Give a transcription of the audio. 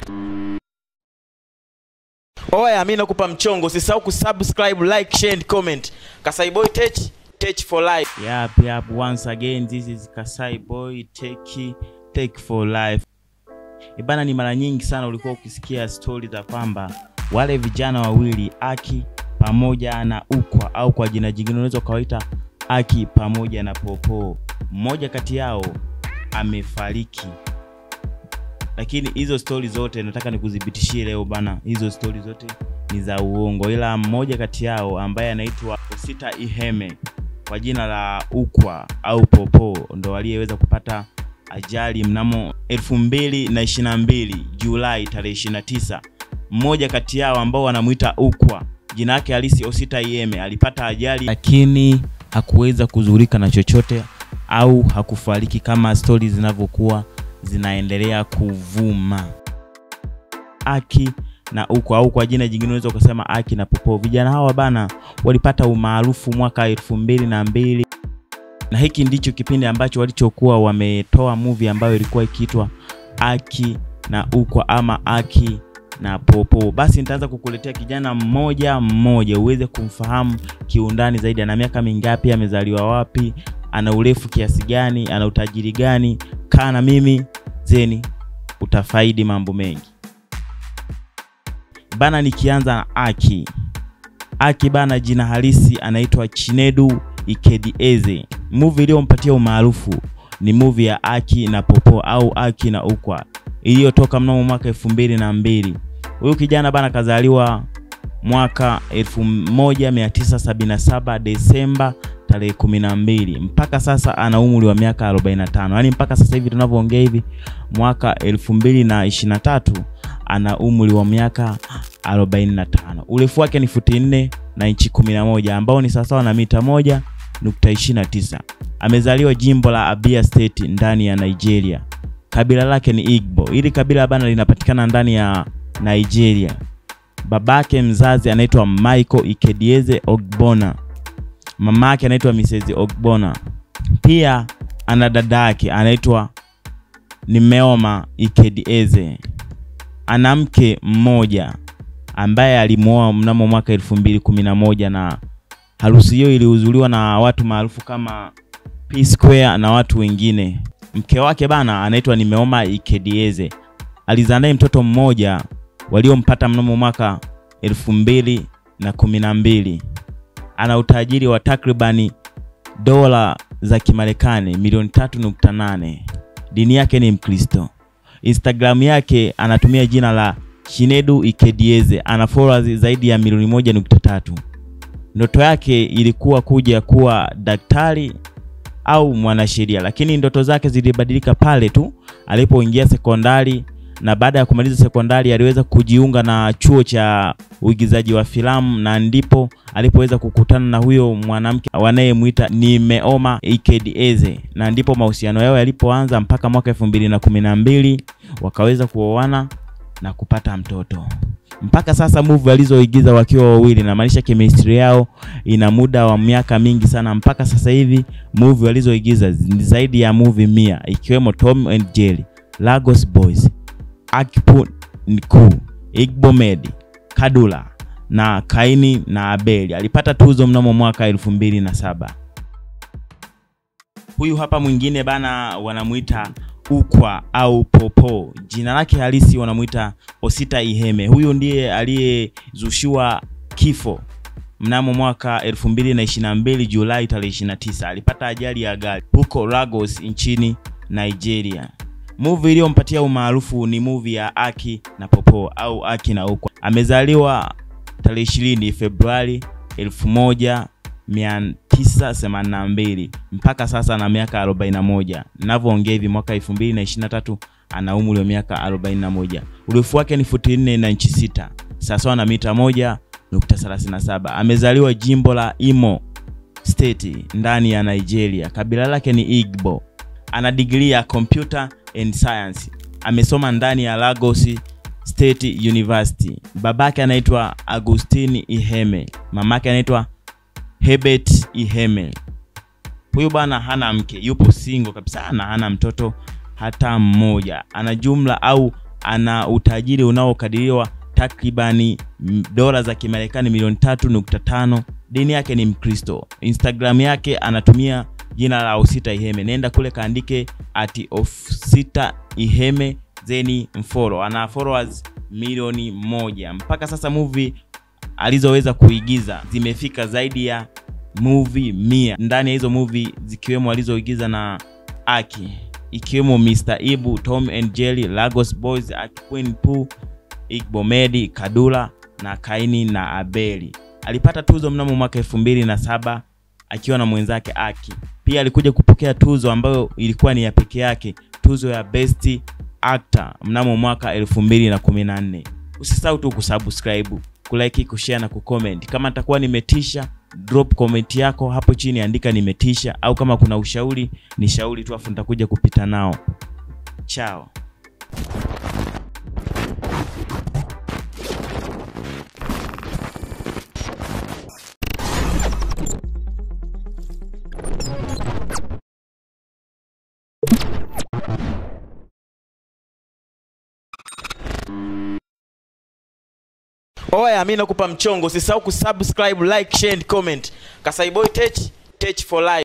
Oya, mi nakupa mchongo, usisahau kusubscribe, like, share and comment. Kasai Boy Tech, Tech for life. Yap, yap, once again this is Kasai Boy Tech, Tech for life. Ibana, ni mara nyingi sana ulikuwa ukisikia stori za kwamba wale vijana wawili Aki pamoja na Ukwa au kwa jina jingine unaweza ukawaita Aki pamoja na Popo, mmoja kati yao amefariki. Lakini hizo stori zote nataka nikudhibitishie leo bana, hizo stori zote ni za uongo, ila mmoja kati yao ambaye anaitwa Osita Iheme kwa jina la Ukwa au Popo ndo aliyeweza kupata ajali mnamo 2022 Julai tarehe 29. Mmoja kati yao ambao wanamuita Ukwa, jina lake halisi Osita Iheme, alipata ajali lakini hakuweza kuzurika na chochote au hakufariki kama stori zinavyokuwa zinaendelea kuvuma. Aki na Ukwa au kwa jina jingine unaweza ukasema Aki na Popo. Vijana hawa bana walipata umaarufu mwaka elfu mbili na mbili na hiki ndicho kipindi ambacho walichokuwa wametoa movie ambayo ilikuwa ikiitwa Aki na Ukwa ama Aki na Popo. Basi nitaanza kukuletea kijana mmoja mmoja uweze kumfahamu kiundani zaidi. Ana miaka mingapi? Amezaliwa wapi? Ana urefu kiasi gani? Ana utajiri gani? Kaa na mimi zeni, utafaidi mambo mengi bana. Nikianza na Aki. Aki bana, jina halisi anaitwa Chinedu Ikedieze. Movie iliyompatia umaarufu ni movie ya Aki na Popo au Aki na Ukwa iliyotoka mnamo mwaka elfu mbili na mbili. Huyu kijana bana kazaliwa mwaka 1977 Desemba tarehe 12. Mpaka sasa ana umri wa miaka 45. Yaani mpaka sasa hivi tunavyoongea hivi mwaka 2023 ana umri wa miaka 45. Urefu wake ni futi 4 na inchi 11 ambao ni sawasawa na mita 1.29. Amezaliwa jimbo la Abia State ndani ya Nigeria. Kabila lake ni Igbo. Hili kabila bana linapatikana ndani ya Nigeria. Babake mzazi anaitwa Michael Ikedieze Ogbona. Mama yake anaitwa Mrs. Ogbona. Pia ana dada yake anaitwa Nimeoma Ikedieze. Ana mke mmoja ambaye alimuoa mnamo mwaka elfu mbili kumi na moja na harusi hiyo ilihudhuriwa na watu maarufu kama P Square na watu wengine. Mke wake bana anaitwa Nimeoma Ikedieze. Alizaa naye mtoto mmoja waliompata mnamo mwaka elfu mbili na kumi na mbili. Ana utajiri wa takribani dola za Kimarekani milioni 3.8. Dini yake ni Mkristo. Instagram yake anatumia jina la Chinedu Ikedieze. Ana followers zaidi ya milioni 1.3. Ndoto yake ilikuwa kuja kuwa daktari au mwanasheria, lakini ndoto zake zilibadilika pale tu alipoingia sekondari na baada ya kumaliza sekondari aliweza kujiunga na chuo cha uigizaji wa filamu na ndipo alipoweza kukutana na huyo mwanamke wanayemwita Nimeoma Ikedieze, na ndipo mahusiano yao yalipoanza mpaka mwaka elfu mbili na kumi na mbili wakaweza kuoana na kupata mtoto. Mpaka sasa movie alizoigiza wakiwa wawili, namaanisha chemistry yao ina muda wa miaka mingi sana. Mpaka sasa hivi movie walizoigiza ni zaidi ya movie mia, ikiwemo Tom and Jerry, Lagos Boys, Akipu Nku, Igbo Med, Kadula na Kaini na Abeli. Alipata tuzo mnamo mwaka elfu mbili na saba. Huyu hapa mwingine bana, wanamuita Ukwa au Popo. Jina lake halisi wanamuita Osita Iheme. Huyu ndiye aliyezushiwa kifo mnamo mwaka 2022 Julai tarehe 29. Alipata ajali ya gari huko Lagos nchini Nigeria. Movie iliyompatia umaarufu ni movie ya Aki na Popo au Aki na Ukwa. Amezaliwa tarehe 20 Februari 1982 mpaka sasa ana miaka 41. Ninavyoongea hivi mwaka 2023 ana umri wa miaka 41. Urefu wake ni futi 4 na inchi 6 sawasawa na mita 1.37. Amezaliwa jimbo la Imo State ndani ya Nigeria. Kabila lake ni Igbo. Ana digrii ya computer and science. Amesoma ndani ya Lagos State University. Babake anaitwa Agustini Iheme, mamake anaitwa Hebert Iheme. Huyu bwana hana mke, yupo single kabisa na hana mtoto hata mmoja. Ana jumla au ana utajiri unaokadiriwa takribani mm, dola za Kimarekani milioni tatu nukta tano. Dini yake ni Mkristo. Instagram yake anatumia jina la Osita Iheme. Nenda kule kaandike at Osita Iheme zeni mfollow. Ana followers milioni moja. Mpaka sasa movie alizoweza kuigiza zimefika zaidi ya movie mia. Ndani ya hizo movie zikiwemo alizoigiza na Aki ikiwemo Mr. Ibu, Tom and Jerry, Lagos Boys, Aki Queen Poo, Igbo Medi, Kadula na Kaini na Abeli. Alipata tuzo mnamo mwaka elfu mbili na saba akiwa na mwenzake Aki. Pia alikuja kupokea tuzo ambayo ilikuwa ni ya peke yake, tuzo ya Best Actor mnamo mwaka elfu mbili na kumi na nne. Usisahau tu kusubscribe, kulike, kushare na kucomment. Kama nitakuwa nimetisha, drop comment yako hapo chini, andika nimetisha, au kama kuna ushauri ni shauri tu, afu nitakuja kupita nao. Chao. Oya, mi nakupa mchongo, usisahau kusubscribe, like, share and comment. Kasaiboy Tech, Tech for life.